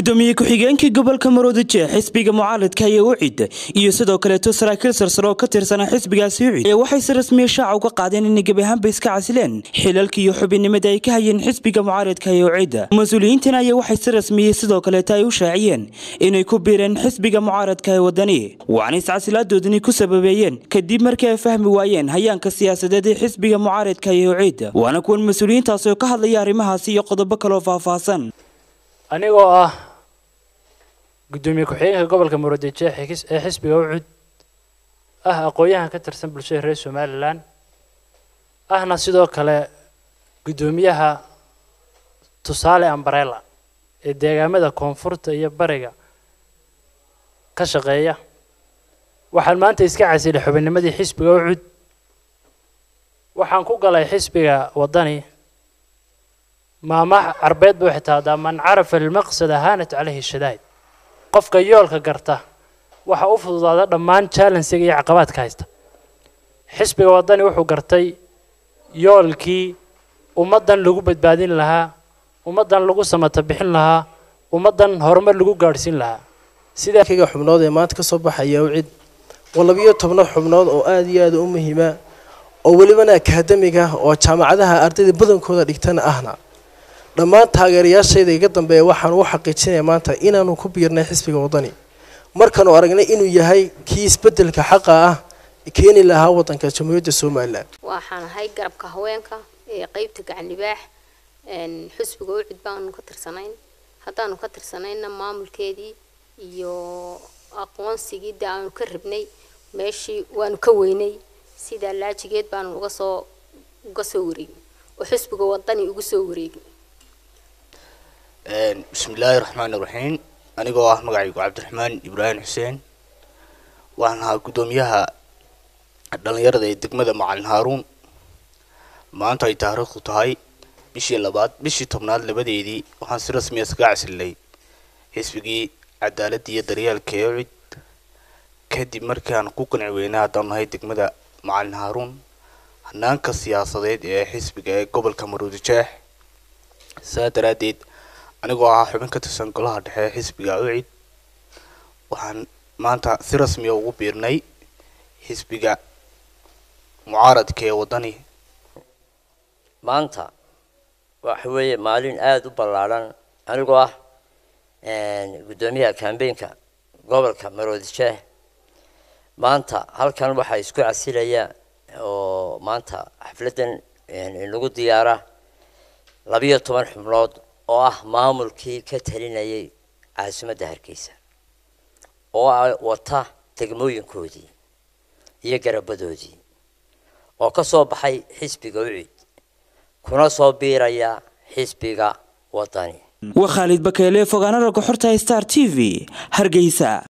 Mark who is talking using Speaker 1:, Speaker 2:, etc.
Speaker 1: gudoomiye ku-xigeenkii gobolka maroodijeex xisbiga mucaaradka ayaa u cida iyo sidoo kaleeto saraakiil sarsare oo ka tirsanaa xisbigaasi ucid ee waxay si rasmiya shaaca uga qaadeen inay gebi ahaanba iska casileen xilalka iyo xubinnimada ay ka hayeen xisbiga mucaaradka ee ucida mas-uuliyiintan ayaa waxay si rasmiyey sidoo kaleeto ay u shaaciyeen inay ku biireen xisbiga mucaaradka ee wadani waxaana iscasilaaddoodani ku sababeeyeen kadib markii ay fahmi waayeen hayaanka siyaasadeed ee xisbiga mucaaradka ee ucida waana kuwan mas-uuliyiintaasi oo ka hadlaya arrimahaasi iyo qodobo kaloo faahfaahsan
Speaker 2: anigoo ah guddoomiye ku-xigeenka gobolka murudijeex ee xisbiga ucud ah aqoon-yahan ka tirsan bulshada reer somalilan ahna sidoo kale guddoomiyaha tusaale ambarella ee deegaamada koonfurta iyo bariga ka shaqeeya waxaan maanta iska casilay xubinnimadii xisbiga ucud waxaan ku galay xisbiga waddani maamaha carbeed buu xitaadaa man carafa almaqsada haanat caleyhi shadaa'id qofka yoolka garta waxa u fududaada dhammaan challensiga iyo caqabaadka haysta xisbiga waddani wuxuu gartay yoolkii ummaddan lagu badbaadin lahaa ummaddan lagu samata bixin lahaa ummaddan horumar lagu gaadhsiin lahaa
Speaker 3: sidakiga xubnood ee maanta kasoo baxaya ucid waa labiyo tobno xubnood oo aada iyo aada u muhiima oo welibana akaademiga oo jaamacadaha ardayda badankooda dhigtana ahna dhammaan taageerayaashayda iga dambeeya waxaanu u xaqiijinaya maanta inaanu ku biirnay xisbiga waddani markaanu aragnay inuu yahay kii isbedelka xaqa ah keeni lahaa waddanka jamhuuriyadda somalilan
Speaker 4: waxaan ahay garabka haweenka ee qeybta gacan libaax xisbiga ucid baanu ka tirsanayn haddaanu ka tirsanayna maamulkeedii iyo aqoonsigii de aanu ka rabnay meeshii waanu ka weynay sidaa laajigeed baanu uga soo uga soo wareegin oo xisbiga waddani ugu soo wareegin
Speaker 5: bismillaahi raxmaani raxiim anigoo ah magacaygu cabdiraxmaan ibraahim xuseen waxaan ahaa guddoomiyaha dhallinyarada ee degmada macalin haaruun maanta ay taariikhdu tahay bishii labaad bishii tobnaad labadeedii waxaan si rasmiya iskaga casilnay xisbigii cadaaladda iyo daryeelka ee ucid kadib markii aan ku qanci weynay haddaan nahay degmada macalin haaruun hanaanka siyaasadeed ee xisbiga ee gobolka maruudijeex saa daraaddeed anigoo ahaa xubin ka tirsan golaha dhexe ee xisbiga ucid waxaan maanta si rasmiya ugu biirnay xisbiga mucaaradka ee waddani
Speaker 6: maanta waxa weeye maalin aada u ballaadhan anigoo ah guddoomiyaha kambeynka gobolka maroodijeex maanta halkan waxaa isku casilaya oo maanta xafladdan inagu diyaara labiyo toban xubnood oo ah maamulkii ka talinayay caasimadda hargeysa oo wata degmooyinkoodii iyo garabadoodii oo ka soo baxay xisbiga ucid kuna soo biiraya xisbiga waddani
Speaker 1: waa khaalid bakeele fogaana ragga xorta star t v hargeysa